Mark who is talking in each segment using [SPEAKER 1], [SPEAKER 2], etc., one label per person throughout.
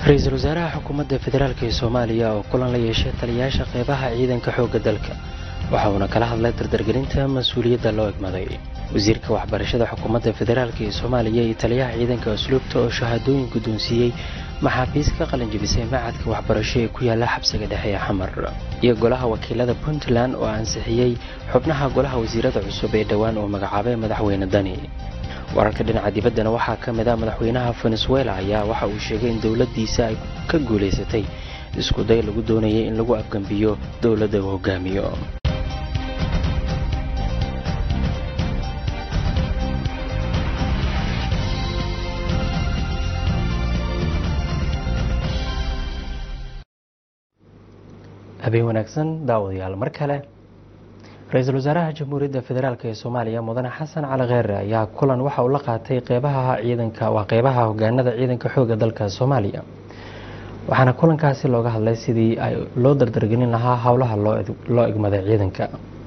[SPEAKER 1] ra-iisul wasaaraha xukuumadda federaalk ee soomaaliya oo kulan la yeeshay taliyayaasha qeybaha ciidanka xoogga dalka waxa uuna kala hadlay dardargelinta mas-uuliyadda loo egmaday wasiirka waxbarashada xukuumadda federaalk ee soomaaliya iyo taliyaha ciidanka asluubta oo shahaadooyin guddoonsiiyey maxaabiis ka qalinjabisay macadka waxbarasho ee ku yaala xabsiga dhexe ee xamar iyo golaha wakiilada puntland oo ansixiyey xubnaha golaha wasiirada cusub ee dhowaan uu magacaabay madaxweyne dani wararka dhinaca dibaddana waxaa ka mid ah madaxweynaha venezuela ayaa waxa uu sheegay in dowladdiisa ay ka guulaysatay iskuday lagu doonayay in lagu afgambiyo dowladda uu hogaamiyo habeen wanaagsan daawadayaal mar kale ra-iisul wasaaraha jamhuuriyadda federaalk ee soomaaliya mudane xasan cali kheere ayaa kulan waxa uu la qaatay qeybaha ciidanka waa qeybaha hogaanada ciidanka xooga dalka soomaaliya waxaana kulankaasi looga hadlay sidii ay loo dardargelin lahaa howlaha loo egmaday ciidanka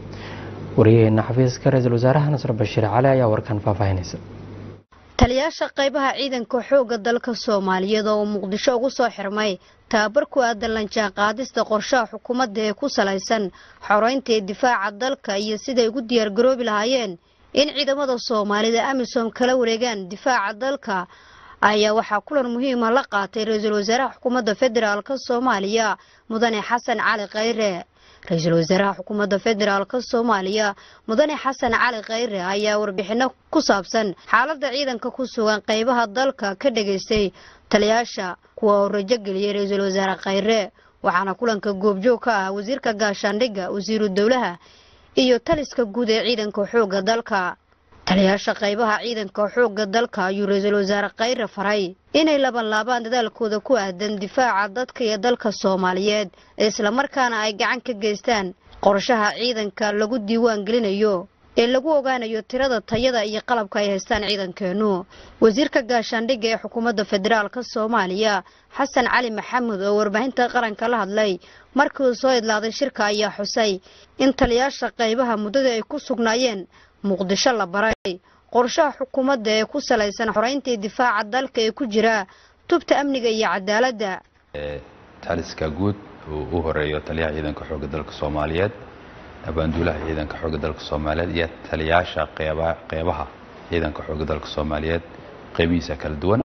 [SPEAKER 1] wariyaheena xafiiska ra-iisul wasaaraha nasr bashiir cali ayaa warkan faahfaahinaysa
[SPEAKER 2] taliyaasha qaybaha ciidanka xoogga dalka soomaaliyeed oo uu muqdisho ugu soo xirmay tababar ku aadan lanjaan qaadista qorshaha xukuumadda ee ku salaysan xoreynta ee difaaca dalka iyo siday ugu diyaargaroobi lahaayeen in ciidamada soomaalida amisom kala wareegaan difaaca dalka ayaa waxaa kulan muhiima la qaatay ra-iisul wasaaraha xukuumadda federaalk soomaaliya mudane xasan cali khayre ra-iisul wasaaraha xukuumadda federaalk soomaaliya mudane xasan cali khayre ayaa warbixino ku saabsan xaaladda ciidanka ku sugan qeybaha dalka ka dhageystay taliyaasha kuwa oo rajo geliyay ra-iisul wasaare khayre waxaana kulanka goobjoog ka ah wasiirka gaashaandhigga wasiiru dowlaha iyo taliska guud ee ciidanka xoogga dalka taliyaasha qaybaha ciidanka xoogga dalka ayuu ra-iisul wasaare khayre faray inay labanlaabaan dadaalkooda ku aadan difaaca dadka iyo dalka soomaaliyeed islamarkaana ay gacan ka geystaan qorshaha ciidanka lagu diiwaan gelinayo ee lagu ogaanayo tirada tayada iyo qalabka ay haystaan ciidankeenu wasiirka gaashaandhigga ee xukuumadda federaalk soomaaliya xasan cali maxamed oo warbaahinta qaranka la hadlay markii uu soo idlaaday shirka ayaa xusay in taliyaasha qaybaha muddada ay ku sugnaayeen muqdisho la baray qorshaha xukuumadda ee ku salaysan xoreyntii difaaca dalka ee ku jira tubta amniga iyo cadaaladda
[SPEAKER 3] taliska guud uu u horeeyo taliyaha ciidanka xoogga dalka soomaaliyeed abaanduulaha ciidanka xoogga dalka soomaaliyeed iyo taliyaasha qeybaha ciidanka xoogga dalka soomaaliyeed qeybihiisa kala duwan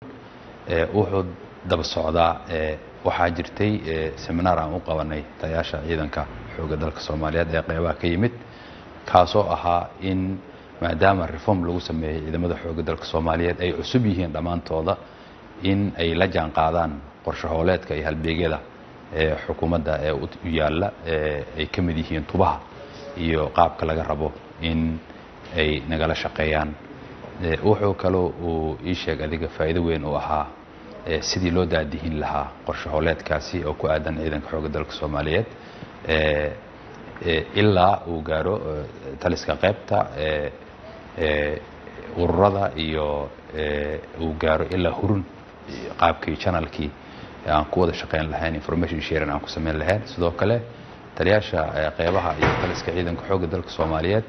[SPEAKER 3] wuxuu daba socdaa waxaa jirtay seminaar aan u qabanay taliyaasha ciidanka xoogga dalka soomaaliyeed ee qeybaha ka yimid kaasoo ahaa in maadaama reform lagu sameeyey ciidamada xoogga dalka soomaaliyeed ay cusub yihiin dhammaantooda in ay la jaan qaadaan qorshahooleedka iyo halbeegyada ee xukuumadda ee u yaalla ay ka mid yihiin tubaha iyo qaabka laga rabo in ay nagala shaqeeyaan wuxuu kaloo uu ii sheeg adiga faa'iido weyn uu ahaa sidii loo daadihin lahaa qorshahooleedkaasi oo ku aadan ciidanka xoogga dalka soomaaliyeed ilaa uu gaaro taliska qaybta ururada iyo uu gaaro ilaa hurun qaabkii janalkii aan ku wada shaqeyn lahayn information sharing aan ku samayn lahayn sidoo kale taliyaasha qeybaha iyo taliska ciidanka xoogga dalka soomaaliyeed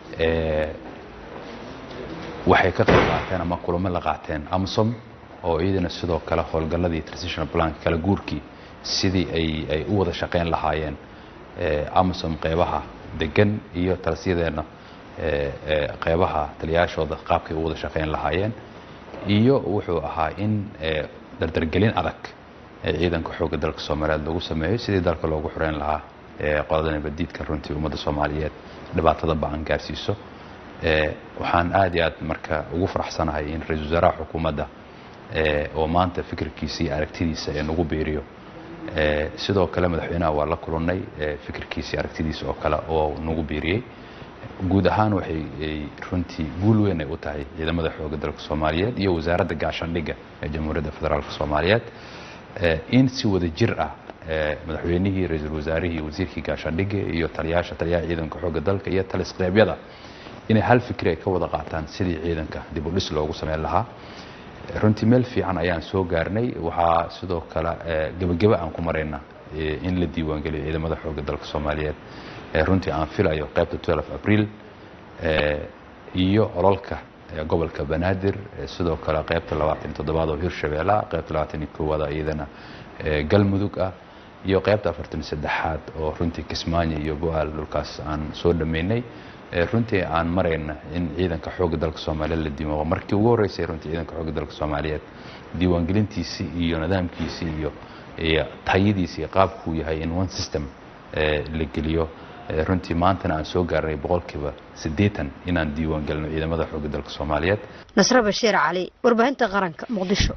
[SPEAKER 3] waxay ka qayb qaateen ama kulamo la qaateen amsom oo iyadana sidoo kale howlgalladii transitional plank kala guurkii sidii ay ay u wada shaqeyn lahaayeen amsom qeybaha degan iyo talisyadeena qeybaha taliyaashooda qaabkay u wada shaqeyn lahaayeen iyo wuxuu ahaa in dardargelin adag ee ciidanka xoogga dalka soomaaliyeed lagu sameeyo sidii dalka loogu xoreyn lahaa qolada nabadiidka runtii ummadda soomaaliyeed dhibaatada ba-an gaarsiiso waxaan aad iyo aad marka ugu faraxsanahay in ra-iisul wasaaraha xukuumadda oo maanta fikirkiisa iyo aragtidiisa ee nagu biiriyo sidoo kale madaxweynaha waa la kulannay fikirkiisa iyo aragtidiisa oo kale oo nagu biiriyey guud ahaan waxay runtii guul weyn ay u tahay ciidamada xoogga dalka soomaaliyeed iyo wasaaradda gaashaandhigga ee jamhuuriyadda federaalk soomaaliyeed in si wada jir ah madaxweynihii ra-iisul wasaarihii wasiirkii gaashaandhigga iyo taliyaasha taliyaha ciidanka xoogga dalka iyo talisqeybyada inay hal fikri ay ka wada qaataan sidii ciidanka dib u dhis loogu sameyn lahaa runtii meel fiican ayaan soo gaarnay waxaa sidoo kale gebageba aan ku marayna in la diiwaangeliyo ciidamada xoogga dalka soomaaliyeed runtii aan filayo qaybta 12 abriil iyo ololka gobolka banaadir sidoo kale qaybta labaatan iyo toddobaad oo hirshabeella qaybta labaatan iyo koowaad iyadana galmudug ah iyo qaybta afartan iyo saddexaad oo runtii kismaayo iyo go-aal dhulkaas aan soo dhammaynay runtii aan marayna in ciidanka xoogga dalka soomaaliyeed la diimo markii ugu horreysay runtii ciidanka xoogga dalka soomaaliyeed diiwaangelintiisii iyo nidaamkiisii iyo iyo tayadiisi iyo qaabkuu yahay in one system la geliyo runtii maantana aan soo gaarnay boqolkiiba siddeetan inaan diiwaan gelino ciidamada xoogga dalka soomaaliyeed
[SPEAKER 2] nasre bashiir cali warbaahinta qaranka muqdisho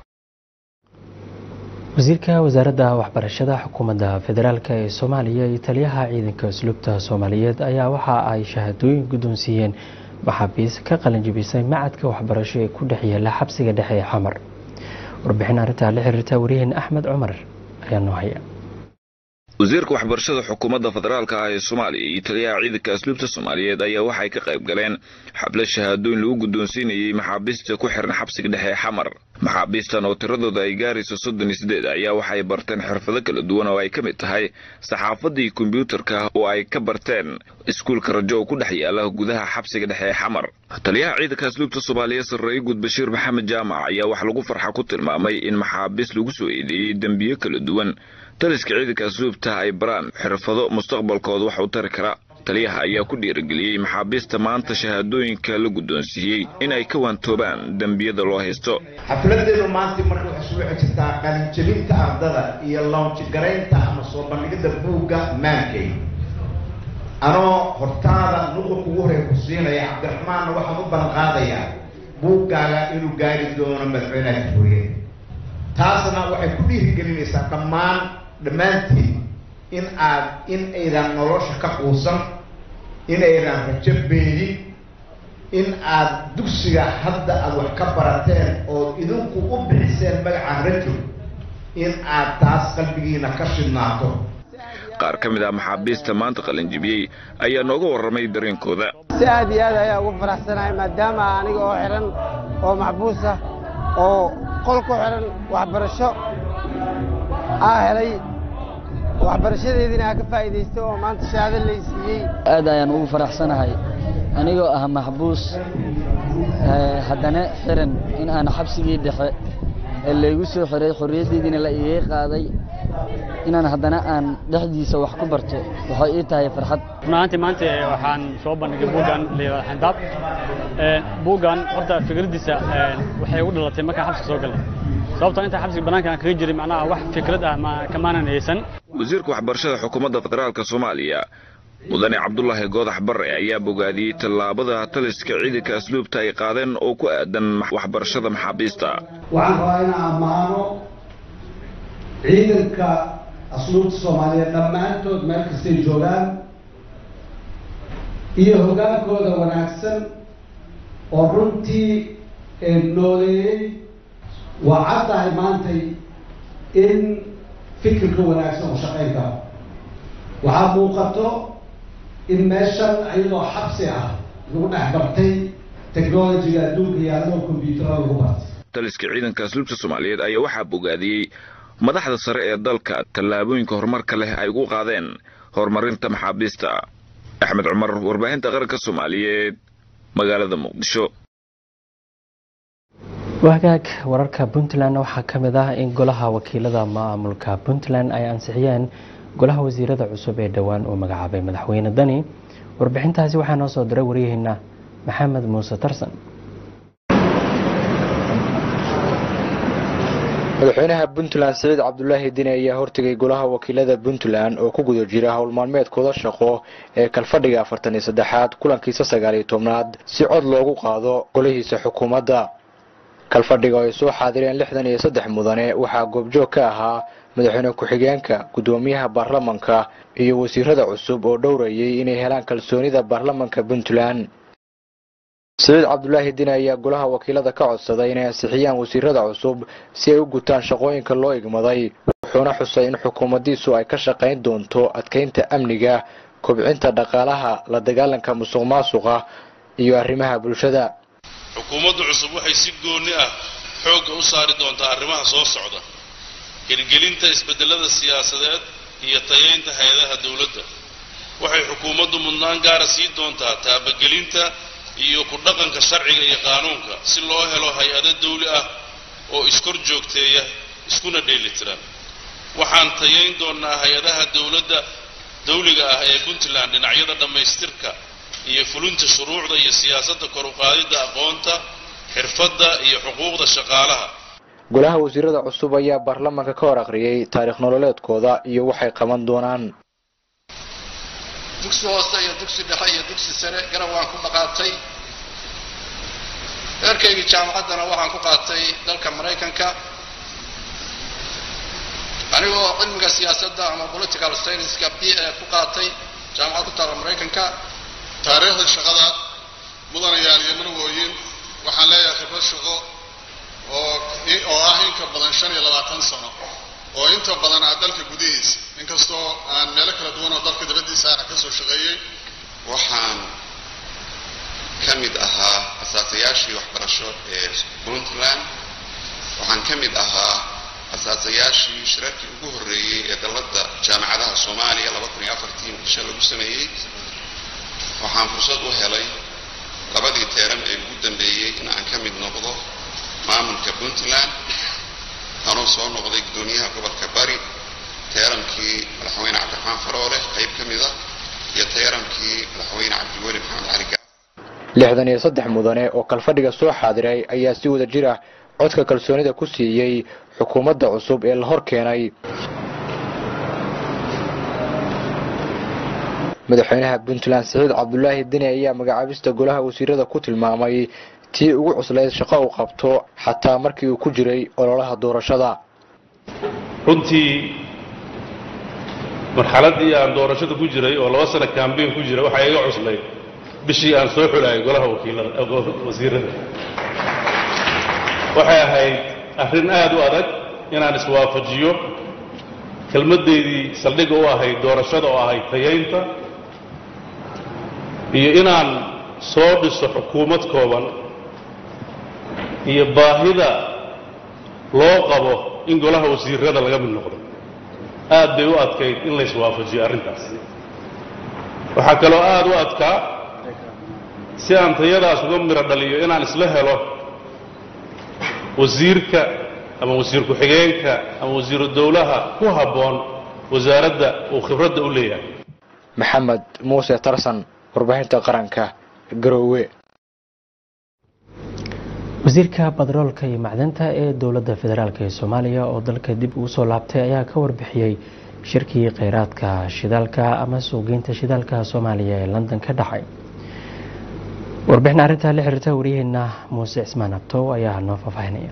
[SPEAKER 1] wasiirka wasaaradda waxbarashada xukuumadda federaalk ee soomaaliya iyo taliyaha ciidanka asluubta soomaaliyeed ayaa waxa ay shahaadooyin guddoonsiiyeen maxaabiis ka qalinjibisay macadka waxbarasho ee ku dhex yaala xabsiga dhexe ee xamar warbixin arrintaa la xiriirta wariyaheen axmed cumar ayaa noo haya
[SPEAKER 4] wasiirka waxbarashada xukuumadda federaalka ah ee soomaaliya iyo taliyaha ciidanka asluubta soomaaliyeed ayaa waxay ka qayb galeen xablo shahaadooyin lagu guddoonsiinayey maxaabiista ku xiran xabsiga dhexe ee xamar maxaabiistan oo tiradooda ay gaarayso soddon iyo siddeed ayaa waxay barteen xirfado kala duwan oo ay ka mid tahay saxaafadii kombyuutarka oo ay ka barteen iskuulka rajo oo ku dhex yaala gudaha xabsiga dhexe ee xamar taliyaha ciidanka asluubta soomaaliya sarreeye guud bashiir maxamed jaamac ayaa wax lagu farxa ku tilmaamay in maxaabiis lagu soo eedeeyey dembiyo kala duwan taliska ciidanka asluubta ay baraan xirfado mustaqbalkooda wax u tari kara taliyaha ayaa ku dhiirigeliyey maxaabiista maanta shahaadooyinka la guddoonsiiyey in ay ka waantoobaan dembiyada loo haysto
[SPEAKER 5] xafladeedu maanta marka waxay isugu xijirtaa qalinjabinta ardada iyo loonjigaraynta ama soo bandhigidda buugga maankay anoo hortaada nuqurka ugu horreya ku siinaya cabdiraxmaanna waxaan u ballanqaadayaa buuggaaga inuu gaari doono madaxweynaha jamhuuriyeed taasna waxay ku dhiirigelinaysaa dhammaan dhammaantiin in aad in aydan nolosha ka quusan in aydan rajo beedin in aad dugsiga hadda aada wax ka barateen ood idinku u bixiseen magaca rajo in aad taas qalbigiina ka shidnaato
[SPEAKER 4] qaar ka mid ah maxaabiista maanta qalinjibiyey ayaa nooga warramay dareenkooda
[SPEAKER 6] si aad iyo aad ayaa ugu faraxsanahay maadaama aniga oo xihan oo maxbuus ah oo qol ku xihan waxbarasho aa helay waxbarashadeediina aa ka faa'iidaysta oo maanta shahaado lay siiyey
[SPEAKER 7] aad ayaan ugu faraxsanahay anigoo ah maxbuus haddana xiran in aan xabsigii dhexe ee laygu soo xiray xorriyaddeediina la iiga qaaday inaan haddana aan dhexdiisa wax ku barto waxay ii tahay farxad
[SPEAKER 8] runahaantii maanta waxaan soo bandhigay buuggan layidhahda xandaab buuggan horta fikraddiisa waxay ugu dhalatay markaan xabsiga soo galnay sababtoo intaa xabsiga bannaanka aan kaga jiray macnaha wax fikrad ah ma kamaanan haysan
[SPEAKER 4] wasiirka waxbarashada xukuumadda federaalka soomaaliya mudane cabdulaahi goodax barre ayaa bogaadiyey tallaabada taliska ciidanka asluubta ay qaadeen oo ku aadan waxbarashada maxaabiista
[SPEAKER 9] waxaan rabaa inaan ammaano ciidanka asluubta soomaaliyeed dhammaantood meel kastay joogaan iyo hoggaankooda wanaagsan oo runtii nooleeyey waa caddahay maantay in fikirka wanaagsan u shaqayn karo waxaa muuqato in meeshan iyadoo xabsi ah lagu dhex bartay technologiga adduunka yaallo kombyuutarada lagu bartay
[SPEAKER 4] taliska ciidanka asluubta soomaaliyeed ayaa waxaa bogaadiyey madaxda sare ee dalka tallaabooyinka horumarka leh ay ugu qaadeen horumarinta maxaabiista axmed cumar warbaahinta qaranka soomaaliyeed magaalada muqdisho
[SPEAKER 1] wagaag wararka puntland waxaa ka mid ah in golaha wakiilada maamulka puntland ay ansixiyeen golaha wasiirada cusub ee dhowaan uu magacaabay madaxweyne dani warbixintaasi waxaa noo soo diray waryaheena maxamed muuse tarsan
[SPEAKER 10] madaxweynaha puntland siciid cabdulaahi dini ayaa hortegay golaha wakiilada puntland oo ku guda jira howlmaalmeedkooda shaqo ee kalfadhiga afartan iyo saddexaad kulankiisa sagaal iyo tobnaad si cod loogu qaado golihiisa xukuumadda kalfadhiga oo ay soo xaadireen lixdan iyo saddex mudane waxaa goobjoog ka ahaa madaxweyne ku-xigeenka guddoomiyaha baarlamanka iyo wasiirada cusub oo dhowrayay inay helaan kalsoonida baarlamanka puntland siciid cabdulaahi dini ayaa golaha wakiilada ka codsaday inay ansixiyaan wasiirada cusub si ay u gutaan shaqooyinka loo igmaday wuxuuna xusay in xukuumaddiisu ay ka shaqayn doonto adkeynta amniga kobcinta dhaqaalaha la dagaalanka musuq maasuqa iyo arrimaha bulshada
[SPEAKER 11] xukuumadda cusub waxay si gooni ah xoogga u saari doontaa arrimaha soo socda hirgelinta isbeddelada siyaasadeed iyo tayaynta hay-adaha dowladda waxay xukuumaddu mudnaan gaara sii doontaa taabagelinta iyo ku dhaqanka sharciga iyo qaanuunka si loo helo hay-ado dawli ah oo iskor joogteeya iskuna dheelitiran waxaan tayayn doonnaa hay-adaha dowladda dawliga ah ee puntland dhinacyada dhammaystirka iyo fulinta shuruucda iyo siyaasadda kor u qaadidda aqoonta xirfadda iyo xuquuqda shaqaalaha
[SPEAKER 10] golaha wasiirada cusub ayaa baarlamaanka ka hor akhriyey taariikh nololeedkooda iyo waxay qaban doonaan
[SPEAKER 12] dugsi hoose iyo dugsi dhexe iyo dugsi sare garab waan ku dhaqaatay reerkaygii jaamacaddana waxaan ku qaatay dalka maraykanka anigoo cilmiga siyaasadda ama political scienceska b a ku qaatay jaamacad ku taala maraykanka
[SPEAKER 13] taariikhda shaqada mudanayaal iyo marwooyin waxaan leeyahay khibrad shaqo oo oo ah in ka badan shan iyo labaatan sano oo inta badan ah dalka gudihiisa inkastoo aan meelo kala duwan oo dalka dabadiisa ana ka soo shaqeeyey
[SPEAKER 14] waxaan ka mid ahaa asaasayaashii waxbarasho ee puntland waxaan ka mid ahaa asaasayaashii shirarkii ugu horreeyey ee dalladda jaamacadaha soomaaliya laba kun iyo afartii muqdisho lagu sameeyey waxaan fursad u helay labadii teeran ee ugu dambeeyey in aan ka mid noqdo maamulka puntland anuu soo noqday guddoomiyaha gobolka bari teerankii madaxweyne cabdiraxmaan faroole qayb ka mid a iyo teerankii madaxweyne cabdiweli maxamed cali gaar
[SPEAKER 10] lixdan iyo saddex mudane oo kalfadhiga soo xaadiray ayaa si wada jir ah codka kalsoonida ku siiyey xukuumadda cusub ee la hor keenay madaxweynaha puntland siciid cabdulaahi deni ayaa magacaabista golaha wasiirada ku tilmaamay tii ugu cuslayd shaqo uu qabto xataa markii uu ku jiray ololaha doorashada
[SPEAKER 11] runtii marxaladdii aan doorashada ku jiray oo laba sano kambeyn ku jira waxaa iga cuslayd bishii aan soo xulayay golaha wakiilada wasiirada waxay ahayd arrin aad u adag inaan iswaafajiyo kelmaddeydii saldhigga u ahayd doorashada oo ahayd tayaynta iyo inaan soo dhiso xukuumad kooban iyo baahida loo qabo in golaha wasiirada laga mid noqdo aad bay u adkayd in layswaafajiyo arrintaas waxaa kaloo aad u adkaa si aan tayadaas uga miro dhaliyo inaan isla helo wasiirka ama wasiir ku-xigeenka ama wasiiru dowlaha ku habboon wasaaradda uu khibradda u leeyahay
[SPEAKER 10] maxamed muuse tarsan warbaahinta qaranka garoowe
[SPEAKER 1] wasiirka badroolka iyo macdanta ee dowladda federaalk ee soomaaliya oo dalka dib ugu soo laabtay ayaa ka warbixiyey shirkii kheyraadka shidaalka ama suuqgeynta shidaalka soomaaliya ee london ka dhacay warbixin arrintaa la xiriirta waryaheena muuse cismaan abtow ayaa noo faahfaahinaya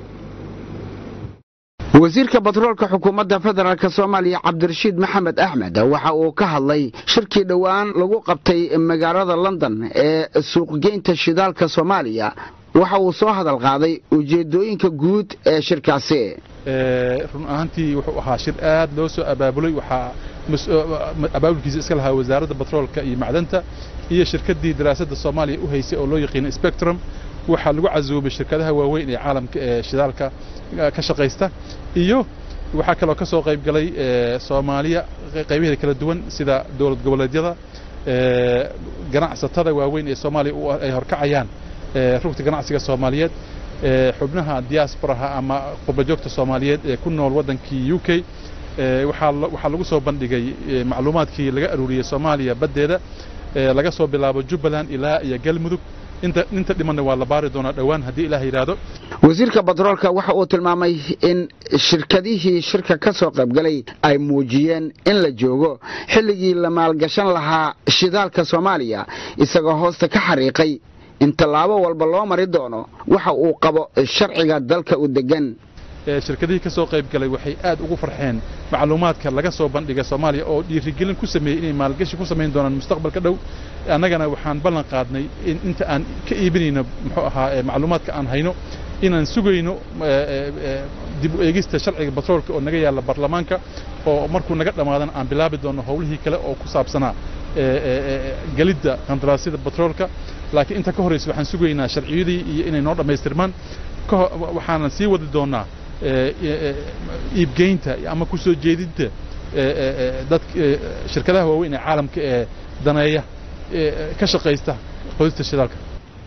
[SPEAKER 15] wasiirka batroolka xukuumadda federaalk soomaaliya cabdirashiid maxamed axmed waxa uu ka hadlay shirkii dhowaan lagu qabtay magaalada london ee suuqgeynta shidaalka soomaaliya waxa uu soo hadal qaaday ujeedooyinka guud ee shirkaasi
[SPEAKER 16] run ahaantii wuxuu ahaa shir aad loo soo abaabulay waxaa abaabulkiisa iska lahaa wasaaradda batroolka iyo macdanta iyo shirkaddii daraasadda soomaaliya u haysay oo loo yaqiina spectrum waxaa lagu casuumay shirkadaha waaweyn ee caalamka ee shidaalka ka shaqaysta iyo waxaa kaloo ka soo qayb galay soomaaliya qaybaheeda kala duwan sida dowlad goboleedyada ganacsatada waaweyn ee soomaaliya ay horkacayaan rugta ganacsiga soomaaliyeed xubnaha diasporaha ama qurbajoogta soomaaliyeed ee ku nool waddankii u k waxaa lagu soo bandhigay macluumaadkii laga aruuriyey soomaaliya baddeeda laga soo bilaabo jubbaland ilaa iyo galmudug inta dhimanna waa la baari doonaa dhowaan haddii ilaah yidhaahdo
[SPEAKER 15] wasiirka batroolka waxa uu tilmaamay in shirkadihii shirka ka soo qaybgalay ay muujiyeen in la joogo xilligii la maalgashan lahaa shidaalka soomaaliya isagoo hoosta ka xariiqay in tallaabo walba loo mari doono waxa uu qabo sharciga dalka u degan
[SPEAKER 16] shirkadihii ka soo qayb galay waxay aad ugu farxeen macluumaadka laga soo bandhiga soomaaliya oo dhiirigelin ku sameeyey inay maalgashi ku samayn doonaan mustaqbalka dhow annagana waxaan ballan qaadnay in inta aan ka iibinayno muxuu ahaa macluumaadka aan hayno inaan sugayno dib u eegista sharciga batroolka oo naga yaalla baarlamaanka oo markuu naga dhammaadana aan bilaabi doonno howlihii kale oo ku saabsanaa gelidda qandaraasyada batroolka laakiin inta ka horraysa waxaan sugaynaa sharciyadii iyo inay noo dhammaystirmaan waxaanan sii wadi doonnaa iibgeynta ama ku soo jeedinta dad shirkadaha waaweyn ee caalamka ee daneeya ka shaqaysta qodista shidaalka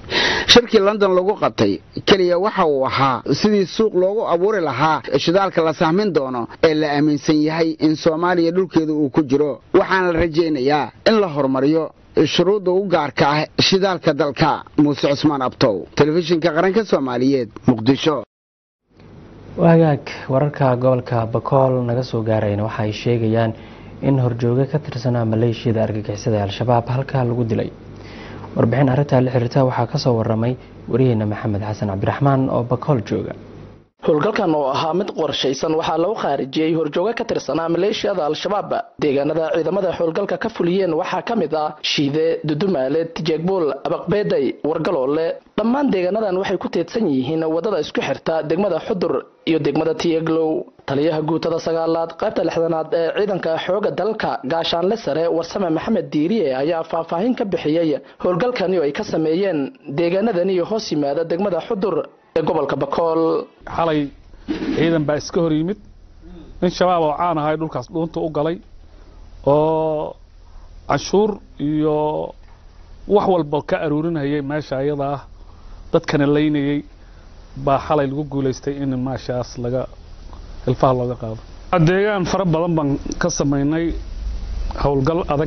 [SPEAKER 15] shirkii london lagu qabtay keliya waxa uu ahaa sidii suuq loogu abuuri lahaa shidaalka la sahmin doono ee la aaminsan yahay in soomaaliya dhulkeeda uu ku jiro waxaana la rajaynayaa in la horumariyo shuruudda u gaarka ah shidaalka dalka muuse cusmaan abtow telefishinka qaranka soomaaliyeed muqdisho
[SPEAKER 1] wagaag wararka gobolka bakool naga soo gaarayna waxa ay sheegayaan in horjooge ka tirsanaa maleeshiyada argagixisada ee al-shabaab halkaa lagu dilay warbixin arrintaa la xiriirta waxaa ka soo waramay wariyeena maxamed xasan cabdiraxmaan oo bakool jooga
[SPEAKER 17] howlgalkan oo ahaa mid qorshaysan waxaa lagu khaarijiyey horjooge ka tirsanaa maleeshiyada al-shabaab deegaanada ciidamada howlgalka ka fuliyeen waxaa ka mid ah shiide dudumaale tijeegbuul abaqbeeday wargaloole dhammaan deegaanadan waxay ku teedsan yihiin wadada isku xirta degmada xudur iyo degmada tiyeglow taliyaha guutada sagaalaad qaybta lixdanaad ee ciidanka xooga dalka gaashaanle sare warsame maxamed diiriye ayaa faahfaahin ka bixiyey howlgalkani oo ay ka sameeyeen deegaanadani hoos yimaada degmada xudur ee gobolka bakool
[SPEAKER 18] xalay ciidan baa iska hor yimid nin shabaab oo caan ahay dhulkaas dhuunta u galay oo canshuur iyo wax walba ka aruurinayay meesha ayada ah dadkana laynayay baa xalay lagu guulaystay in maashaas laga hilfaha looga qaado deegaan fara badan baan ka samaynay howlgal adag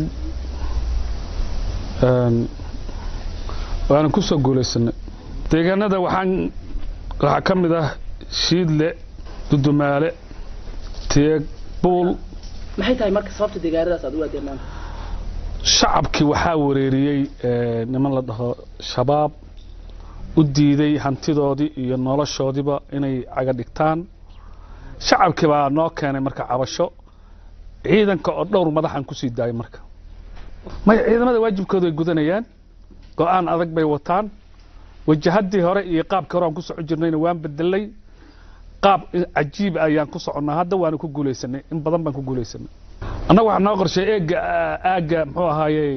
[SPEAKER 18] waana kusoo guulaysanay deegaanada waxaan waxaa ka mid ah shiidle dudumaale teeg buul
[SPEAKER 17] maxay tahay marka sababta deegaanadaas aad u aadeen maanta
[SPEAKER 18] shacabkii waxaa wareeriyey niman la dhaho shabaab u diiday hantidoodii iyo noloshoodiiba inay caga dhigtaan shacabkii baa noo keenay marka cabasho ciidanka oo dhowr madaxan kusii daayay marka maya ciidamada waajibkooda ay gudanayaan go-aan adag bay wataan wajahadii hore iyo qaabkii hore aan ku soco jirnayna waan bedelay qaab cajiib ayaan ku soconnaa hadda waana ku guulaysanay in badan baan ku guulaysanay annaga waxaa noo qorshay eega aagga muxuu ahaayey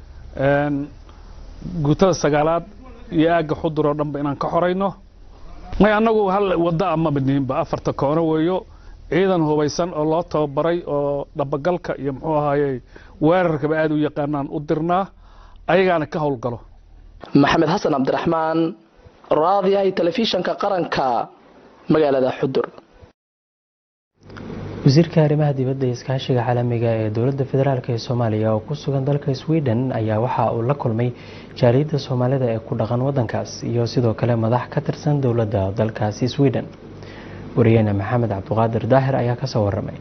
[SPEAKER 18] guutada sagaalaad iyo aagga xudur oo dhanba inaan ka xorayno may annagu hal wadda amaba nihinba afarta koono weeyo ciidan hubaysan oo loo tababaray oo dhabagalka iyo muxuu ahaayey weerarkaba aad u yaqaanaan u dirnaa ayagaana ka howlgalo
[SPEAKER 17] maxamed xasan cabdiraxmaan raadiyahay telefishanka qaranka magaalada xudur
[SPEAKER 1] wasiirka arrimaha dibadda iyo iskaashiga caalamiga ee dowladda federaalk ee soomaaliya oo ku sugan dalka sweden ayaa waxa uu la kulmay jaaliyadda soomaalida ee ku dhaqan wadankaas iyo sidoo kale madax ka tirsan dowladda dalkaasi sweden wariyeene maxamed cabduqaadir daahir ayaa kasoo waramay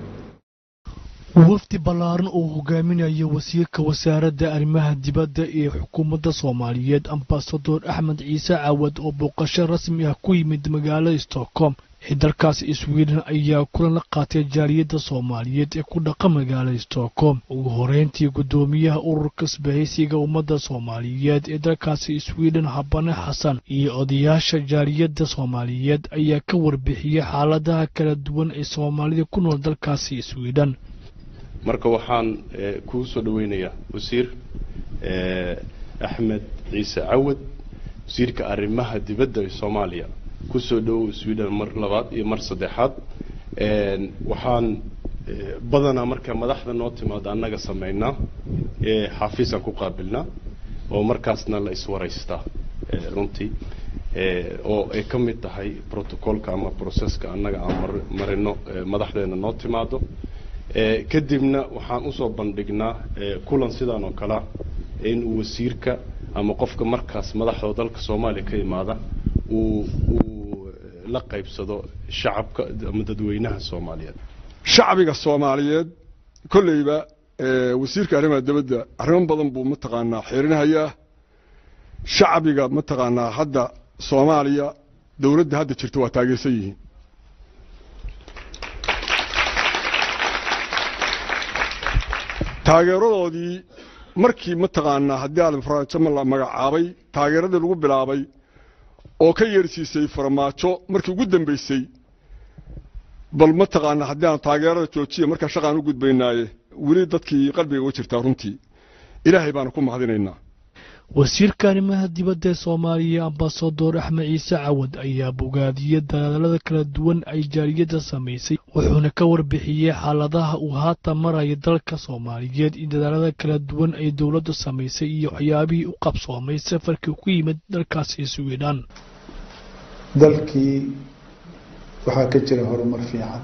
[SPEAKER 19] wafdi ballaaran oo hogaaminaya wasiirka wasaaradda arrimaha dibadda ee xukuumadda soomaaliyeed ambasador axmed ciise caawad oo booqasho rasmi ah ku yimid magaalada stockholm ee dalkaasi sweden ayaa kulan la qaatay jaaliyadda soomaaliyeed ee ku dhaqa magaalada stockholm ugu horeyntii guddoomiyaha ururka isbahaysiga ummadda soomaaliyeed ee dalkaasi sweden habane xasan iyo odayaasha jaaliyadda soomaaliyeed ayaa ka warbixiyey xaaladaha kala duwan ee soomaalida ku nool dalkaasi sweden
[SPEAKER 20] marka waxaan kuu soo dhaweynayaa wasiir axmed ciise cawad wasiirka arrimaha dibadda ee soomaaliya kusoo dhowow sweden mar labaad iyo mar saddexaad waxaan badanaa marka madaxda noo timaado annaga samaynaa xafiisaan ku qaabilnaa oo markaasna la iswaraystaa runtii oo ay ka mid tahay protocolka ama processka annaga aan marino madaxdeena noo timaado kadibna waxaan usoo bandhignaa kulan sidaan oo kalea inuu wasiirka ama qofka markaas madaxda dalka soomaaliya ka imaada uu uu la qaybsado shacabka ama dadweynaha soomaaliyeed
[SPEAKER 21] shacbiga soomaaliyeed kolleyba wasiirka arrimaha dibadda arrimo badan buu mataqaanaa xiirinahayaa shacbiga mataqaanaa hadda soomaaliya dowladda hadda jirta waa taageersan yihiin taageeradoodii markii mataqaanaa haddii aadan farmaajo la magacaabay taageeradii lagu bilaabay oo ka yeersiisay farmaajo markii ugu dambeysay bal mataqaanaa haddii aan taageerada joojiya markaa shaqaan u gudbaynaaye weli dadkii qalbiga uga jirtaa runtii ilaahay baana ku mahadinaynaa
[SPEAKER 19] wasiirka arrimaha dibadda ee soomaaliya ambasador axmed ciise cawad ayaa bogaadiyey dadaalada kala duwan ay jaaliyadda samaysay wuxuuna ka warbixiyey xaaladaha uu haatan maraya dalka soomaaliyeed in dadaalada kala duwan ay dowladdu samaysay iyo waxyaabihii u qabsoomay safarkii ku yimid dalkaasi swidhan
[SPEAKER 3] dalkii waxaa ka jira horumar fiican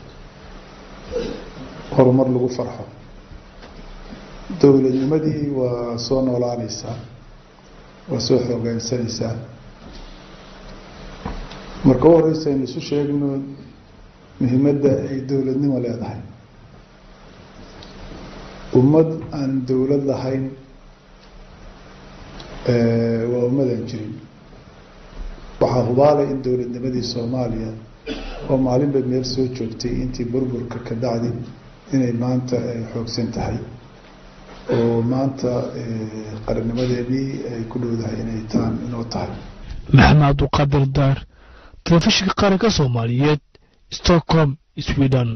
[SPEAKER 3] horumar lagu farxo dowladnimadii waa soo noolaanaysaa waa soo xoogaansanaysaa marka u horeysa aynu isu sheegno muhiimadda ay dowladnimo leedahay ummad aan dowlad lahayn waa ummadaan jirin waxaa hubaalay in dowladnimadii soomaaliya oo maalinba meel soo joogtay intii burburka ka dacdi inay maanta xoogsan tahay oo maanta qarannimadeedii ay ku dhowdahay inay taan inoo tahay
[SPEAKER 19] maxamed cabduqaadir daar telefishinka qaranka soomaaliyeed stockholm sweden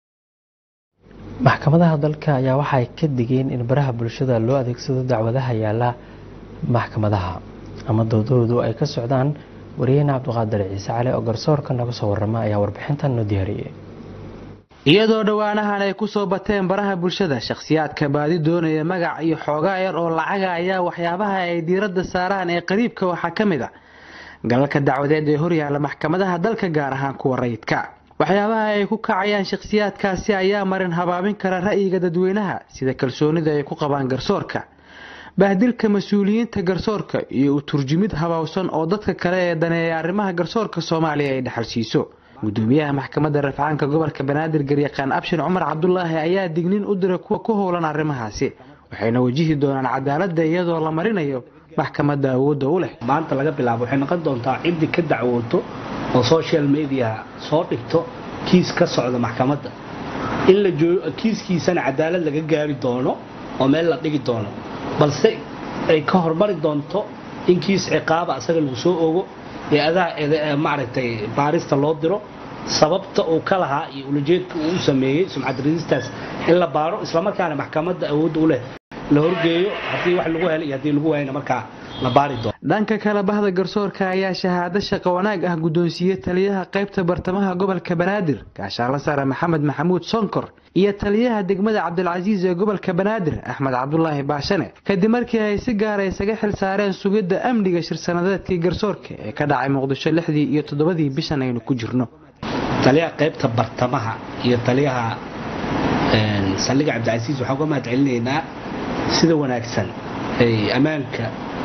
[SPEAKER 1] maxkamadaha dalka ayaa waxay ka digeen in baraha bulshada loo adeegsado dacwadaha yaala maxkamadaha ama doodoodu ay ka socdaan wariyahena cabdiqaadir ciise cali oo garsoorka naga soo warama ayaa warbixintan noo diyaariyey
[SPEAKER 22] iyadoo dhowaanahan ay ku soo bateen baraha bulshada shakhsiyaadka baadi doonaya magac iyo xoogaa yar oo lacaga ayaa waxyaabaha ay diiradda saaraan ee qariibka waxaa ka mid a galalka dacwadeed ee horyaalla maxkamadaha dalka gaar ahaan kuwa rayidka waxyaabaha ay ku kacayaan shakhsiyaadkaasi ayaa marin habaabin kara ra'yiga dadweynaha sida kalsoonida ay ku qabaan garsoorka bahdilka mas-uuliyiinta garsoorka iyo u turjumid habowsan oo dadka kale ee daneeya arrimaha garsoorka soomaaliya ay dhaxal siiso gudoomiyaha maxkamadda rafcaanka gobolka banaadir garyaqaan abshin cumar cabdulaahi ayaa dignin u diray kuwa ku howlan arrimahaasi waxayna wajihi doonaan cadaaladda iyadoo la marinayo maxkamadda awoodda u leh
[SPEAKER 23] maanta laga bilaabo waxay noqon doontaa ciddii ka dacwooto oo social media soo dhigto kiis ka socda maxkamadda in la joogo kiiskiisana cadaalad laga gaari doono oo meel la dhigi doono balse ay ka hormari doonto in kiis ciqaaba asaga lagu soo ogo ee adaa maaragtay baarista loo diro sababta uu ka lahaa iyo ulajeedka uu u sameeyey sumcad radistaas in la baaro islamarkaana maxkamadda awoodda u leh la horgeeyo haddii wax lagu helay iyo haddii lagu waayna markaa la baari doono
[SPEAKER 22] dhanka kale bahda garsoorka ayaa shahaado shaqo wanaag ah guddoonsiiyey taliyaha qaybta bartamaha gobolka banaadir gaashaanla sare maxamed maxamuud sonkor iyo taliyaha degmada cabdilcasiis ee gobolka banaadir axmed cabdulaahi baashane kadib markii ay si gaara isaga xil saareen sugidda amniga shir-sanadeedkii garsoorka ee ka dhacay muqdisho lixdii iyo toddobadii bishan aynu ku jirno
[SPEAKER 23] taliyaha qaybta bartamaha iyo taliyaha saldhiga cabdicasiis waxaan uga mahad celinaynaa sida wanaagsan ay ammaanka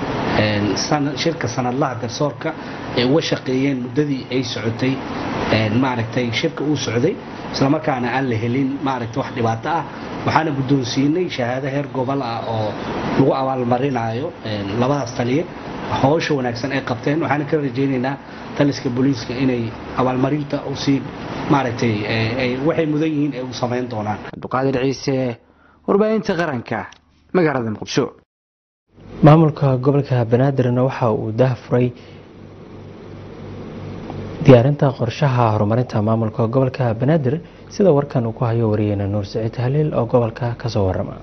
[SPEAKER 23] shirka sanadlaha garsoorka ay uga shaqeeyeen muddadii ay socotay maaragtay shirka uu socday islamarkaana aan la helin maaragtay wax dhibaato ah waxaana guddoonsiinay shahaado heer gobol ah oo lagu abaalmarinayo labadaas taliye howsha wanaagsan ay qabteen waxaana ka rajaynaynaa taliska booliiska inay abaalmarinta usii maaragtay waxay mudan yihiin ay u samayn doonaan
[SPEAKER 22] cabduqaadir ciise warbaahinta qaranka magaalada muqdisho
[SPEAKER 1] maamulka gobolka banaadirna waxa uu daahfuray diyaarinta qorshaha horumarinta maamulka gobolka banaadir sida warkan uu ku hayo wariyeyna nuur saciid haliil oo gobolka kasoo warama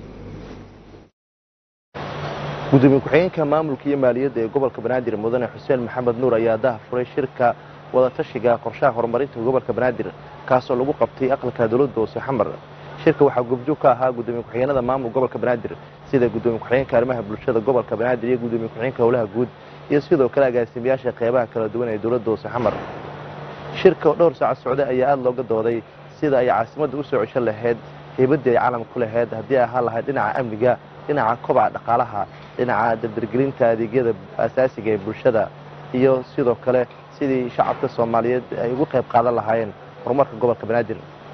[SPEAKER 24] gudoomiye ku-xigeenka maamulka iyo maaliyadda ee gobolka banaadir mudane xuseen maxamed nuur ayaa daahfuray shirka wadatashiga qorshaha horumarinta gobolka banaadir kaasoo lagu qabtay aqalka dowladda hoose xamar shirka waxaa goobjoog ka ahaa gudoomiye ku-xigeenada maamul gobolka banaadir sida gudoomiye ku-xigeenka arrimaha bulshada gobolka banaadir iyo gudoomiye ku-xigeenka howlaha guud iyo sidoo kale agaasimayaasha qeybaha kala duwan ee dowladda hoose xamar shirka oo dhowr saaca socday ayaa aada looga dooday sida ay caasimadda u soo ceshan lahayd heybadii ay caalam ku lahayd haddii ay ahaan lahayd dhinaca amniga dhinaca kobaca dhaqaalaha dhinaca dabdargelinta adeegyada asaasiga ee bulshada iyo sidoo kale sidii shacabka soomaaliyeed ay ugu qayb qaadan lahaayeen horumarka gobolka banaadir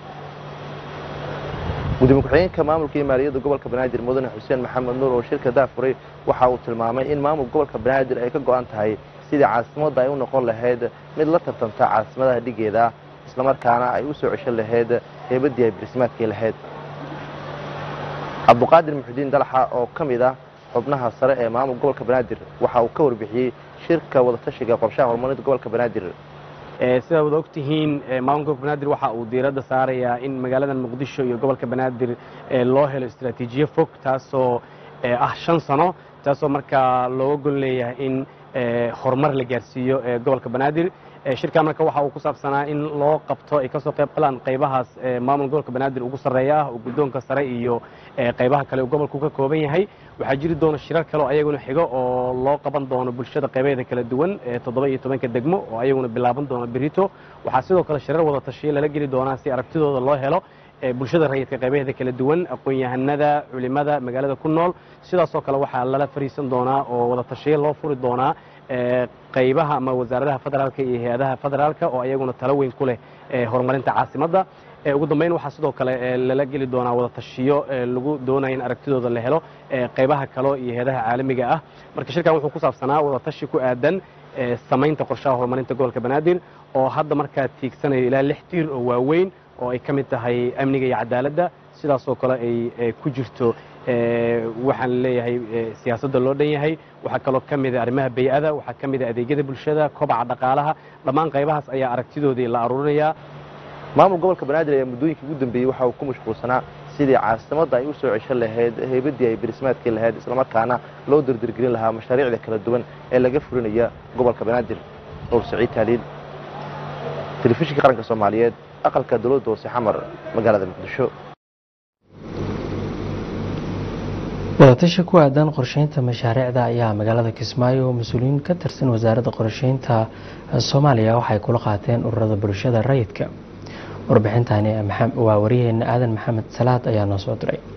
[SPEAKER 24] gudoomiye ku-xigeenka maamulka iyo maaliyadda gobolka banaadir mudane xuseen maxamed nuur oo shirka daafuray waxa uu tilmaamay in maamul gobolka banaadir ay ka go-an tahay sidii caasimadda ay u noqon lahayd mid la tartanta caasimadaha dhigeeda islamarkaana ay u soo ceshan lahayd heybadii ay barsimaadkii lahayd cabduqaadir muxudiin dalaxa oo ka mid ah xubnaha sare ee maamul gobolka banaadir waxa uu ka warbixiyey shirka wadatashiga qorshaha horumarinta gobolka banaadir
[SPEAKER 25] sida wada ogtihiin maamulka gobolka banaadir waxa uu diiradda saarayaa in magaalada muqdisho iyo gobolka banaadir loo helo istaraatiijiyo fog taasoo ah shan sano taasoo markaa looga gol leeyahay in horumar la gaarsiiyo gobolka banaadir shirkan marka waxa uu ku saabsanaa in loo qabto ay kasoo qayb galaan qaybahaas maamul gobolka banaadir ugu sarreeya ah oo guddoonka sare iyo qaybaha kale uu gobolku ka kooban yahay waxaa jiri doona shirar kale oo ayaguna xigo oo loo qaban doono bulshada qaybaheeda kala duwan toddoba iyo tobanka degmo oo ayaguna bilaaban doona berito waxaa sidoo kale shirar wada tashiyo lala geli doonaa si aragtidooda loo helo bulshada rayidka qaybaheeda kala duwan aqoon-yahanada culimada magaalada ku nool sidaasoo kale waxaa lala fariisan doonaa oo wada tashiyo loo furi doonaa qaybaha ama wasaaradaha federaalka iyo hay-adaha federaalka oo ayaguna talo weyn ku leh horumarinta caasimadda ugu dambeyn waxaa sidoo kale lala geli doonaa wada tashiyo lagu doonaya in aragtidooda la helo qaybaha kale iyo hay-adaha caalamiga ah marka shirkan wuxuu ku saabsanaa wada tashi ku aadan samaynta qorshaha horumarinta gobolka banaadir oo hadda markaa tiigsanayo ilaa lix tiir oo waaweyn oo ay ka mid tahay amniga iyo cadaaladda sidaasoo kale ay ku jirto waxaan leeyahay siyaasadda loo dhan yahay waxaa kaloo ka mida arrimaha bay-ada waxaa ka mida adeegyada bulshada kobaca dhaqaalaha dhammaan qaybahaas ayaa aragtidoodii la aruurinayaa
[SPEAKER 24] maamul gobolka banaadir ayaa muddooyinkii ugu dambeeyey waxa uu ku mashquulsanaa sidii caasimadda ay u soo ceshan lahayd heybadii ay berismaadkii lahayd islamarkaana loo dirdirgelin lahaa mashaariicda kala duwan ee laga fulinaya gobolka banaadir nuur saciid taaliil telefishinka qaranka soomaaliyeed aqalka dowladda hoose xamar magaalada muqdisho
[SPEAKER 1] wadatashi ku aadan qorsheynta mashaariicda ayaa magaalada kismaayo oo mas-uuliyiin ka tirsan wasaaradda qorsheynta soomaaliya waxay kula qaateen ururada bulshada rayidka warbixintani waa wariyaheena aadan maxamed salaad ayaa noo soo diray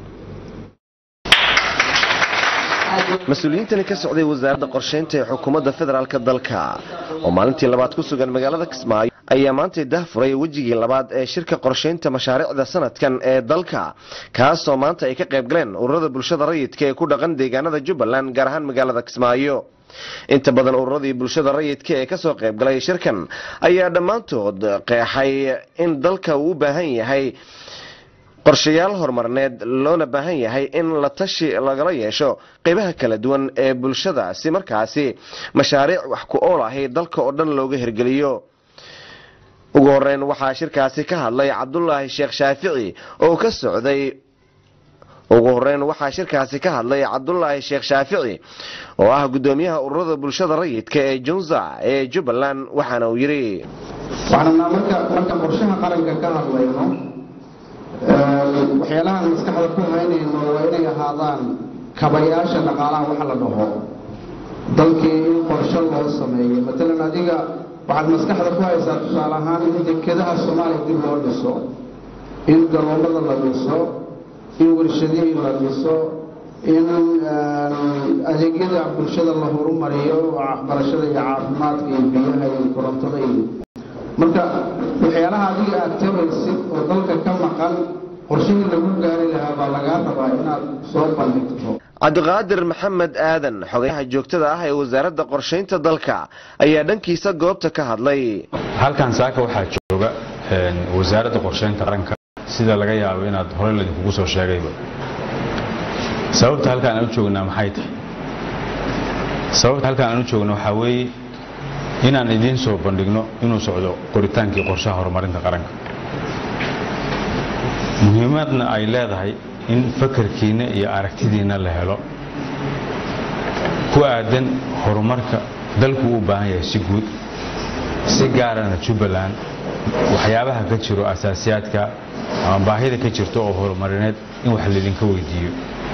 [SPEAKER 2] mas-uuliyiintani ka socday wasaaradda qorsheynta ee xukuumadda federaalk dalka oo maalintii labaad ku sugan magaalada kismaayo ayaa maantay dahfuray wejigii labaad ee shirka qorsheynta mashaariicda sanadkan ee dalka kaasoo maanta ay ka qayb galeen ururada bulshada rayidka ee ku dhaqan deegaanada jubbaland gaar ahaan magaalada kismaayo inta badan ururadii bulshada rayidka ee kasoo qayb galay shirkan ayaa dhammaantood qeexay in dalka uu u baahan yahay qorshayaal horumarneed loona baahan yahay in la tashi lagala yeesho qeybaha kala duwan ee bulshada si markaasi mashaariic wax ku ool ahi dalka oo dhan looga hirgeliyo ugu horeyn waxaa shirkaasi ka hadlay cabdulaahi sheekh shaafici oo ka socday ugu horeyn waxaa shirkaasi ka hadlay cabdulaahi sheekh shaafici oo ah guddoomiyaha ururada bulshada rayidka ee junza ee jubbaland waxaana uu yidhi
[SPEAKER 5] waxaanaa marka marka qorshaha qaranka ka hadlayno waxyaalahaan maskaxda ku haynayno waa inay ahaadaan kabayaasha dhaqaalaha waxa la dhaho dalkii in qorsho loo sameeyo matalan adiga waxaad maskaxda ku haysaa tusaale ahaan in dekedaha soomaaliya dib loo dhiso in garoomada la dhiso in warshadihii la dhiso in adeegyada bulshada la horumariyo waxbarashada iyo caafimaadka iyo biyaha iyo korontada iyo marka waxyaalaha adiga aad tabaysid oo dalka ka maqan qorshihii lagu gaari lahaa baa lagaa rabaa inaad soo bandhigto
[SPEAKER 2] cabdiqaadir maxamed aadan xogayaha joogtada ah ee wasaaradda qorshaynta dalka ayaa dhankiisa goobta ka hadlay
[SPEAKER 6] halkan saaka waxaa jooga wasaaradda qorshaynta qaranka sida laga yaabo inaad hore ladinkugu soo sheegayba sababta halkaan aan u joognaa maxay tahay sababta halkaan aan u joogno waxaa weeye inaan idiin soo bandhigno inuu socdo qoritaankii qorshaha horumarinta qaranka muhiimadna ay leedahay in fakarkiinna iyo aragtidiinna la helo ku aadan horumarka dalku u baahan yahay si guud si gaarana jubbaland waxyaabaha ka jiro asaasiyaadka ama baahida ka jirto oo horumarineed in wax laydinka weydiiyo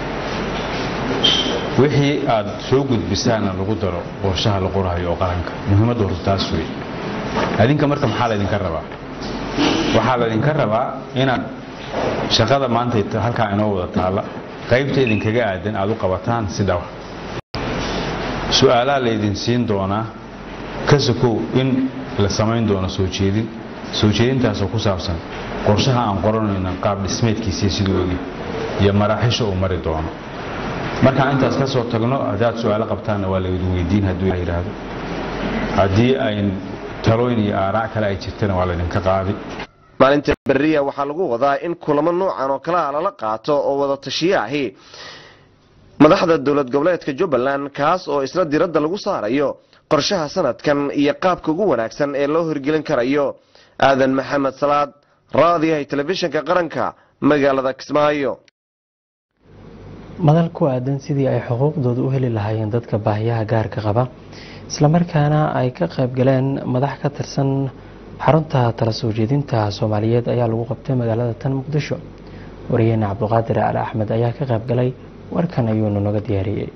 [SPEAKER 6] wixii aad soo gudbisaana lagu daro qorshaha la qorahayo oo qaranka muhiimadda horta taas wey adinka marka maxaa laydinka rabaa waxaa laydinka rabaa inaad shaqada maanta halkaa inoo wada taalla qaybta idinkaga aadan aad u qabataan si dhawa su-aalaha laydin siin doonaa ka sokow in la samayn doono soo jeedin soo jeedintaasoo ku saabsan qorshaha aan qoranayno qaab dhismeedkiisii siduu ogi iyo maraaxisha uu mari doono markaan intaas ka soo tagno haddaad su-aalo qabtaanna waa laydin weydiin hadduu yidhaahdo haddii ay talooyin iyo aaraac kale ay jirtana waa laydinka qaadi
[SPEAKER 2] maalinta beriya waxaa lagu wadaa in kulamo noocan oo kalea lala qaato oo wada tashiye ahi madaxda dowlad goboleedka jubbaland kaas oo isla diradda lagu saarayo qorshaha sanadkan iyo qaabka ugu wanaagsan ee loo hirgelin karayo aadan maxamed salaad raadiyahay telefishinka qaranka magaalada kismaayo
[SPEAKER 1] madal ku aadan sidii ay xuquuqdooda u heli lahaayeen dadka baahiyaha gaarka qaba islamarkaana ay ka qayb galeen madax ka tirsan xarunta tala soo jeedinta soomaaliyeed ayaa lagu qabtay magaalada tan muqdisho wariyeene cabduqaadir ali axmed ayaa ka qayb galay warkan ayuunu naga diyaariyey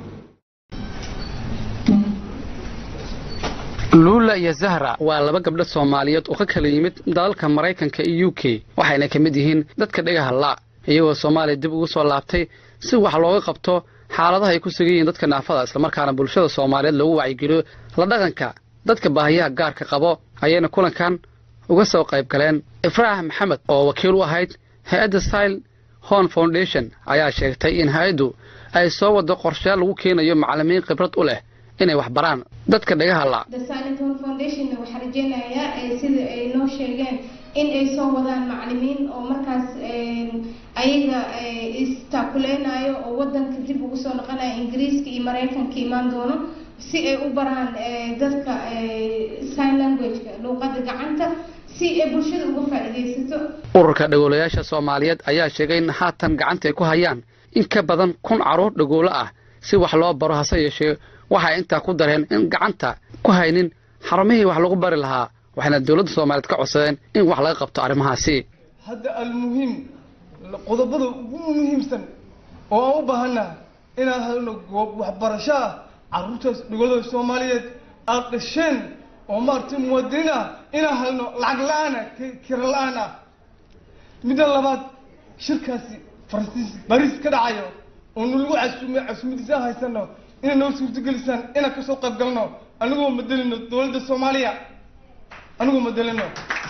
[SPEAKER 4] luula iyo zahra waa laba gabdho soomaaliyeed oo ka kala yimid dalalka maraykanka iyo u k waxayna ka mid yihiin dadka dhegaha laa iyagoo soomaaliya dib ugu soo laabtay si wax looga qabto xaaladaha ay ku sugan yihiin dadka naafada islamarkaana bulshada soomaaliyeed loogu wacyigeliyo la dhaqanka dadka baahiyaha gaarka qabo ayayna kulankan uga soo qayb galeen ifraax maxamed oo wakiil u ahayd hay-adda sile hon foundation ayaa sheegtay in hay-addu ay soo wado qorshayaal lagu keenayo macallimiin khibrad u leh inay wax baraan dadka dhagaha la
[SPEAKER 7] The Silent Home Foundation waxaa rajeynayaa eh, sida ay noo sheegeen in ay soo wadaan macallimiin oo markaas eh, ayaga eh, istaakuleynayo oo wadanka dib ugu soo noqonaya ingiriiska iyo mareykanka imaan doono si ay u baraan eh, dadka eh, sign language-ka luuqada gacanta si ay bulshada uga faa'iidaysato
[SPEAKER 4] ururka dhagoolayaasha soomaaliyeed ayaa sheegay in haatan gacanta ay ku hayaan in ka badan kun carruur dhagoolo ah si wax loo baro hase yeeshee waxay intaa ku dareen in gacanta ku haynin xarumihii wax lagu bari lahaa waxayna dowladda soomaaliyeed ka codsadeen in wax laga qabto arrimahaasi
[SPEAKER 8] hadda almuhiim qodobada ugu muhiimsan oo aan u baahannaha inaan helno goob waxbarasho ah carruurtaas dhigooda soomaaliyeed aad dhasheen oo maaragtay muwaadiniin ah inaan helno lacag la-aan ah kira la-aan ah midda labaad shirkaasi faransiis bariis ka dhacayo oo nalagu casuumay casuumadiisa aan haysano inay noo suurtagelisaan inaan kasoo qayb galno anigoo madelino dowladda soomaaliya anigoo madelino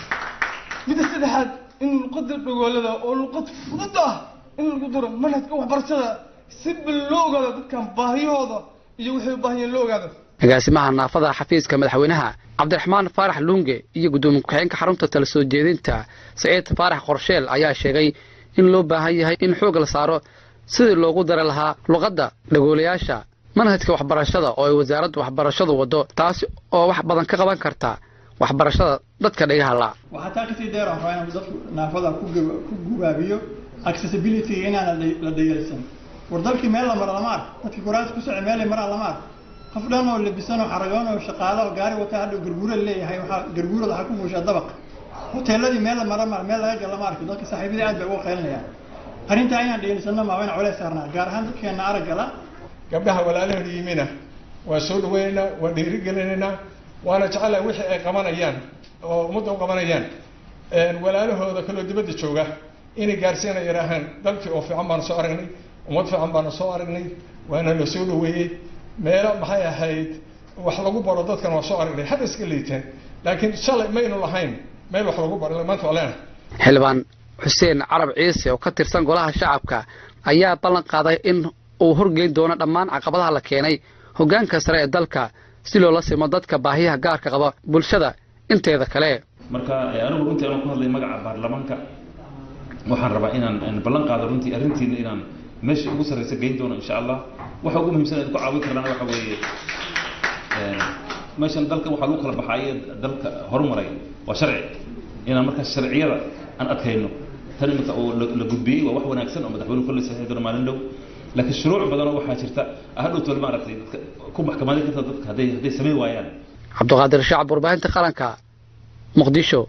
[SPEAKER 8] midda saddexaad in luqada dhagoolada oo luqad fudud ah in lagu daro manhajka waxbarashada si bal loo ogaado dadkan baahiyahooda iyo waxay u baahiyeen loo ogaado
[SPEAKER 4] agaasimaha naafada xafiiska madaxweynaha cabdiraxmaan faarax luunge iyo gudoomiye ku-xigeenka xarunta tala soo jeedinta saciid faarax qorsheel ayaa sheegay in loo baahan yahay in xoog la saaro sidii loogu dari lahaa luqadda dhagoolayaasha manhajka waxbarashada oo ay wasaaradda waxbarashadu waddo taasi oo wax badan ka qaban karta waxbarashada dadka dhagaha la
[SPEAKER 9] waxaa taa kasii dheer waxaa inuu dadku naafada ku gaba- ku gubaabiyo accessibility inaan la dhay- la dhayalsan war dalkii meel la maro lama ark dadkii kuraas ku socda meelay maraan lama ark qof dhan oo labisan oo xaragoon oo shaqaalo oo gaari wata hadhow garguura leeyahay waxaa garguurada waxaa ku muushaa dabaq hoteeladii meel la mara ma meel laga gala ma arki dadka saaxiibadii aad bay uga qaylinayaan arrintaa inaan dhayalsanno maa wayna culays saarnaa gaar ahaan dadkeena araggala
[SPEAKER 12] gabdhaha walaalahooda yimina waa soo dhaweynaynaa waa dhiirigelinaynaa waana jecelahay wixii ay qabanayaan oo ummadda u qabanayaan walaalahooda kaloo dibadda jooga inay gaarsiina yidhaahaan dalkii oo fiican baanu soo aragnay ummad fiican baanu soo aragnay waana la soo dhaweeyey meelo maxay ahayd wax lagu baro dadkan waa soo aragnay hadda iska liiteen laakiin shalay maynu lahayn meel wax lagu baro maanta waa leenahay
[SPEAKER 4] xildhibaan xuseen carab ciise oo ka tirsan golaha shacabka ayaa ballan qaaday in uu horgeyn doono dhammaan caqabadaha la keenay hoggaanka sare ee dalka si loola simo dadka baahiyaha gaarka qaba bulshada inteeda kale
[SPEAKER 26] marka eh, anigu runtii anuu ku hadlay magaca baarlamaanka waxaan rabaa inaan aan ballan qaado runtii arrintiina inaan meesha ugu sarreysa geyn doono insha allah waxa ugu muhiimsan ee ku caawin karnana waxa weeye eh, meeshan dalka waxaa lagu kala baxaaye dalka horumaray waa sharci inaan markaas sharciyada aan adkayno tan iminka oo la la gudbiyey waa wax wanaagsan oo madaxweynuhu kolley saxiix doono maalin dhow laakiin shuruuc badanoo waxaa jirta hadhow tol maaragtay dadka ku maxkamadeyn karta dadka hadday hadday samayn waayaan
[SPEAKER 4] cabdiqaadir shacab warbaahinta qaranka muqdisho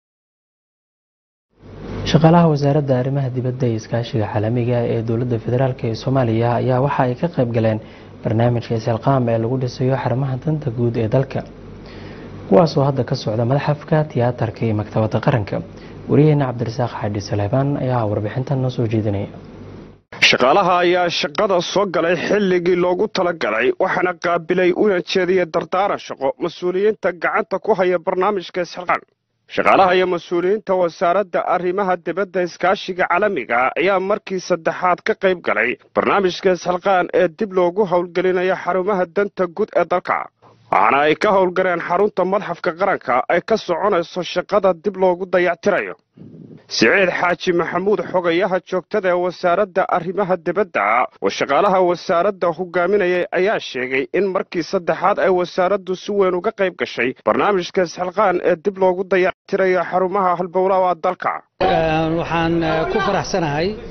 [SPEAKER 1] shaqaalaha wasaaradda arrimaha dibadda iyo iskaashiga caalamiga ee dowladda federaalk ee soomaaliya ayaa waxa ay ka qayb galeen barnaamijka isilqaam ee lagu dhisayo xarumaha danta guud ee dalka kuwaasoo hadda ka socda madaxafka tiyaatarka iyo maktabadda qaranka wariyaheena cabdirasaaq xaadhi saleebaan ayaa warbixintan noo soo jeedinaya
[SPEAKER 27] shaqaalaha ayaa shaqada soo galay xilligii loogu talagalay waxaana qaabilay una jeediyey dardaaran shaqo mas-uuliyiinta gacanta ku haya barnaamijka isxilqaan shaqaalaha iyo mas-uuliyiinta wasaaradda arrimaha dibadda iskaashiga caalamiga ayaa markii saddexaad ka qayb galay barnaamijka isxilqaan ee dib loogu howlgelinayo xarumaha danta guud ee dalka waxaana ay ka howlgaleen xarunta madxafka qaranka ay ka soconayso shaqada dib loogu dayactirayo siciid xaaji maxamuud xogayaha joogtada ee wasaaradda arrimaha dibadda oo shaqaalaha wasaaradda hogaaminayay ayaa sheegay in markii saddexaad ay wasaaraddu si weyn uga qayb gashay barnaamijka isxilqaan ee dib loogu dayactirayo xarumaha halbowlaha dalka
[SPEAKER 28] waxaan ku faraxsanahay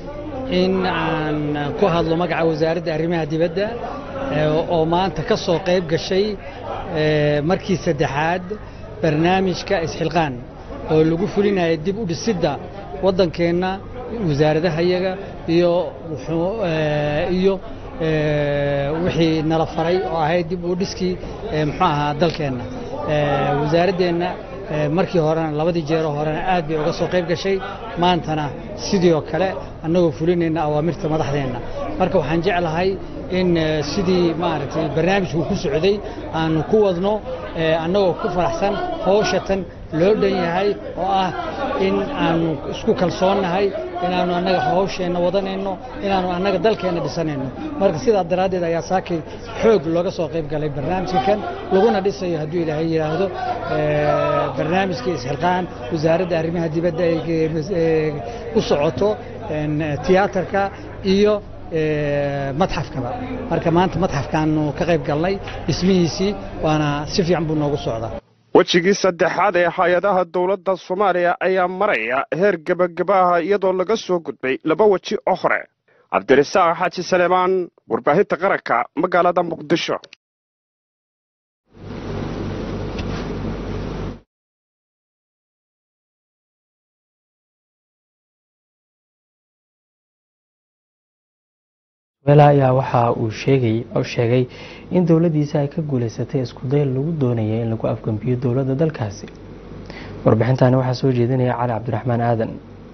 [SPEAKER 10] in aan ku hadlo magaca wasaaradda arrimaha dibadda oo maanta ka soo qayb gashay markii saddexaad barnaamijka isxilqaan oo lagu fulinaya dib u dhisidda waddankeenna wasaaradahayaga iyo iyo wixii nala faray oo ahayd dib u dhiskii muxuu ahaa dalkeenna wasaaraddeenna markii horena labadii jeero horena aad bay uga soo qayb gashay maantana sidii oo kale annagoo fulinayna awaamirta madaxdeenna marka waxaan jeclahay in sidii maaragtay barnaamijku ku socday aanu ku wadno annagoo ku faraxsan hawshatan loo dhan yahay oo ah in aanu isku kalsoonnahay inaannu annaga hawsheenna wadanayno inaannu annaga dalkeenna dhisanayno marka sidaa daraaddeed ayaa saakay xoog looga soo qayb galay barnaamijka kan laguna dhisayo hadduu ilaahay yidhaahdo barnaamijka isxilqaan wasaaradda arrimaha dibadda ay ku socoto tiyaatarka iyo madxafkaba marka maanta madxafkaanu ka qayb galnay dhismihiisii waana si fiican buu noogu socdaa
[SPEAKER 27] wejigii saddexaad ee hay-adaha dowladda soomaaliya ayaa maraya heer gebagabaha iyadoo laga soo gudbay laba weji oo hore cabdirasaaq xaaji saleemaan warbaahinta qaranka magaalada muqdisho
[SPEAKER 1] ayaa waxa uu sheegay in dowladiisa ay ka guuleysatay iskuday lagu doonaya in lagu afgambiyo dowladda dalkaasi warbixintani waxaa soo jeedinaya cali cabdiraxmaan aadan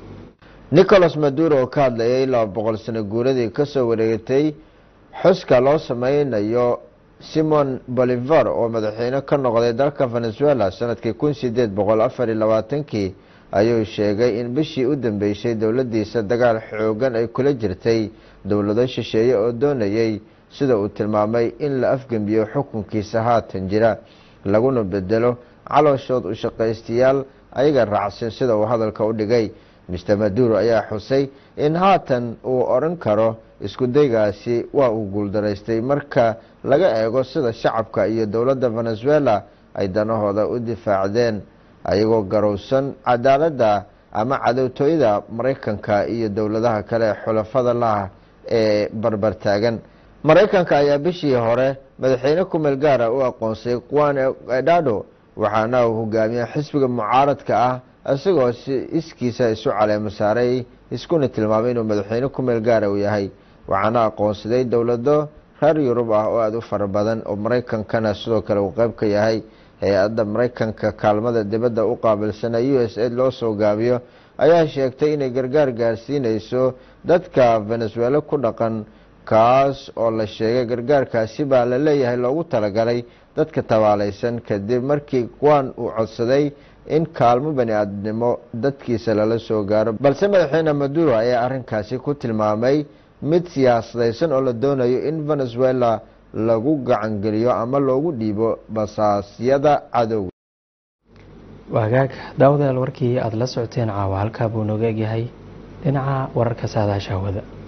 [SPEAKER 11] nicolas maduro oo ka hadlayay laba boqol sano guuradii kasoo wareegatay xuska loo sameynayo simon bolivar oo madaxweyne ka noqday dalka venezuela sanadkii kun sideed boqol afar iyo labaatankii ayuu sheegay in bishii u dambeysay dowladiisa dagaal xoogan ay kula jirtay dowlado shisheeye oo doonayay sida uu tilmaamay in la afgembiyo xukunkiisa haatan jira laguna bedelo calooshood u shaqaystayaal ayaga raacsan sida uu hadalka u dhigay mister maduro ayaa xusay in haatan uu odhan karo iskudaygaasi waa uu guuldaraystay marka laga eego sida shacabka iyo dowladda venezuela ay danahooda u difaacdeen ayagoo garowsan cadaaladda ama cadowtooyada maraykanka iyo dowladaha kale ee xulafada laah ee barbar taagan maraykanka ayaa bishii hore madaxweyne kumeel gaara u aqoonsay juan edado waxaana uu hogaamiya xisbiga mucaaradka ah isagoo si iskiisa isu caleemo saaray iskuna tilmaamay inuu madaxweyne kumeel gaara uu yahay waxaana aqoonsaday dowlado reer yurub ah oo aada u fara badan oo maraykankana sidoo kale uu qeyb ka yahay hay-adda maraykanka kaalmada dibadda u qaabilsana u s a loo soo gaabiyo ayaa sheegtay inay gargaar gaarsiineyso dadka venezuela ku dhaqan kaas oo la sheegay gargaarkaasi baa la leeyahay loogu talagalay dadka tabaalaysan kadib markii kuwan uu codsaday in kaalmo bani aadnimo dadkiisa lala soo gaaro balse madaxweyne maduro ayaa arrinkaasi ku tilmaamay mid siyaasadaysan oo la doonayo in venezuela lagu gacangeliyo ama loogu dhiibo basaasyada cadow
[SPEAKER 1] wagaag daawadayaal warkii aada la socoteen caawa halkaa buu nooga egyahay dhinaca wararka saadaasha hawada